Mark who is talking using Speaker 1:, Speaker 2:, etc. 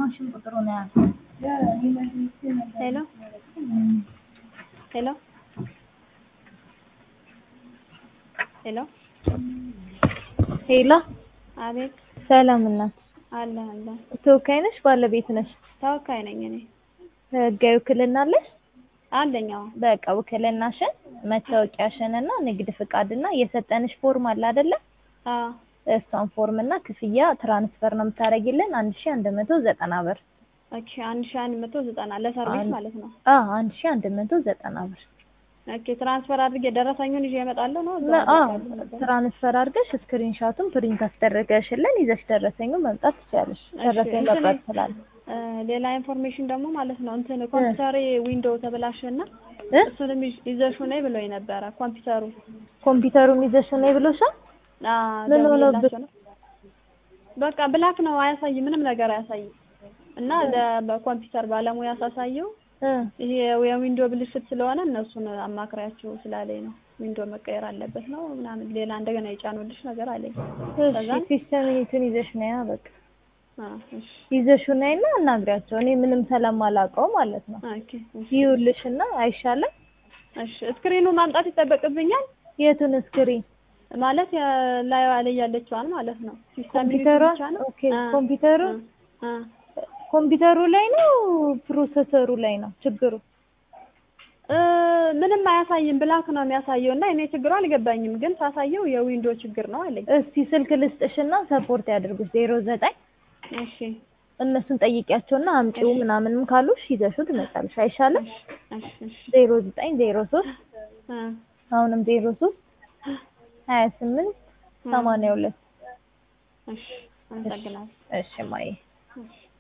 Speaker 1: የማሽን ቁጥሩ ነው ያልኩት።
Speaker 2: ሄሎ ሄሎ ሄሎ
Speaker 1: ሄሎ
Speaker 2: አቤት
Speaker 1: ሰላም እናት፣
Speaker 2: አለ አለ
Speaker 1: ተወካይ ነሽ? ባለቤት ነሽ?
Speaker 2: ተወካይ ነኝ እኔ
Speaker 1: ህጋዊ ውክልና አለሽ?
Speaker 2: አለኝ አዎ
Speaker 1: በቃ ውክልናሽን፣ መታወቂያሽን እና ንግድ ፍቃድና የሰጠንሽ ፎርም አለ አይደለ?
Speaker 2: አዎ
Speaker 1: እሷን ፎርም እና ክፍያ ትራንስፈር ነው የምታደርጊልን አንድ ሺህ አንድ መቶ ዘጠና ብር።
Speaker 2: ኦኬ አንድ ሺህ አንድ መቶ ዘጠና ለሰርቪስ
Speaker 1: አንድ-
Speaker 2: ማለት ነው
Speaker 1: አዎ አንድ ሺህ አንድ መቶ ዘጠና ብር።
Speaker 2: ኦኬ ትራንስፈር አድርጌ ደረሰኙን ይዤ እመጣለሁ ነው እዛ
Speaker 1: ለ- አዎ
Speaker 2: አደርጋለሁ ነበር።
Speaker 1: ትራንስፈር አድርገሽ ስክሪንሻቱን ፕሪንት አስደረገሽልን ይዘሽ ደረሰኙን መምጣት ትችያለሽ።
Speaker 2: እሺ፣
Speaker 1: ደረሰኝ
Speaker 2: እንትን-
Speaker 1: መቅረብ ትችላለሽ።
Speaker 2: እ፣ ሌላ ኢንፎርሜሽን ደግሞ ማለት ነው እንትን ኮምፒውተሬ ዊንዶው ተበላሸና
Speaker 1: እ?
Speaker 2: እሱንም ይዤ- ይዘሽው ነይ ብሎኝ ነበረ ኮምፒውተሩ
Speaker 1: ኮምፒውተሩን ይዘሽ ነይ ብሎሻል?
Speaker 2: አ
Speaker 1: ምን
Speaker 2: ደውዬላቸው
Speaker 1: ሆኖብሽ?
Speaker 2: ነው በቃ ብላክ ነው አያሳይም ምንም ነገር አያሳይም እና ለ- በኮምፒውተር ባለሙያ ሳሳየው
Speaker 1: እ
Speaker 2: ይሄ የዊንዶ ብልሽት ስለሆነ እነሱን አማክሪያቸው ስላለኝ ነው ዊንዶ መቀየር አለበት ነው ምናምን ሌላ እንደገና የጫኑልሽ ነገር አለኝ
Speaker 1: እሺ
Speaker 2: ከዛ
Speaker 1: ሲስተም እንትን ይዘሽ ነይ በቃ
Speaker 2: አ እሺ
Speaker 1: ይዘሽው ነይና አናግሪያቸው። እኔ ምንም ስለማላውቀው ማለት ነው።
Speaker 2: ኦኬ እሺ
Speaker 1: ይኸውልሽና አይሻልም?
Speaker 2: እሺ ስክሪኑ ማምጣት ይጠበቅብኛል
Speaker 1: የቱን ስክሪን?
Speaker 2: ማለት ላይ ላይ ያለችዋን ማለት ነው ሲስተም
Speaker 1: ኮምፒውተሯ?
Speaker 2: ብቻ ነው
Speaker 1: ኦኬ ኮምፒውተሩ
Speaker 2: አ
Speaker 1: ኮምፒውተሩ ላይ ነው ፕሮሰሰሩ ላይ ነው ችግሩ?
Speaker 2: እ ምንም አያሳይም ብላክ ነው የሚያሳየው እና እኔ ችግሩ አልገባኝም ግን ሳሳየው የዊንዶ ችግር ነው አለኝ
Speaker 1: እስቲ ስልክ ልስጥሽና ሰፖርት ያድርጉሽ ዜሮ ዘጠኝ
Speaker 2: እሺ
Speaker 1: እነሱን ጠይቂያቸውና አምጪው ምናምንም ካሉሽ ይዘሽው ትመጣለሽ። አይሻልም?
Speaker 2: እሺ እሺ
Speaker 1: ዜሮ ዘጠኝ ዜሮ ሶስት
Speaker 2: እ
Speaker 1: አሁንም ዜሮ ሶስት ሀያ ስምንት ሰማንያ ሁለት
Speaker 2: እሺ አመሰግናለሁ
Speaker 1: እሺ ማየ
Speaker 2: እሺ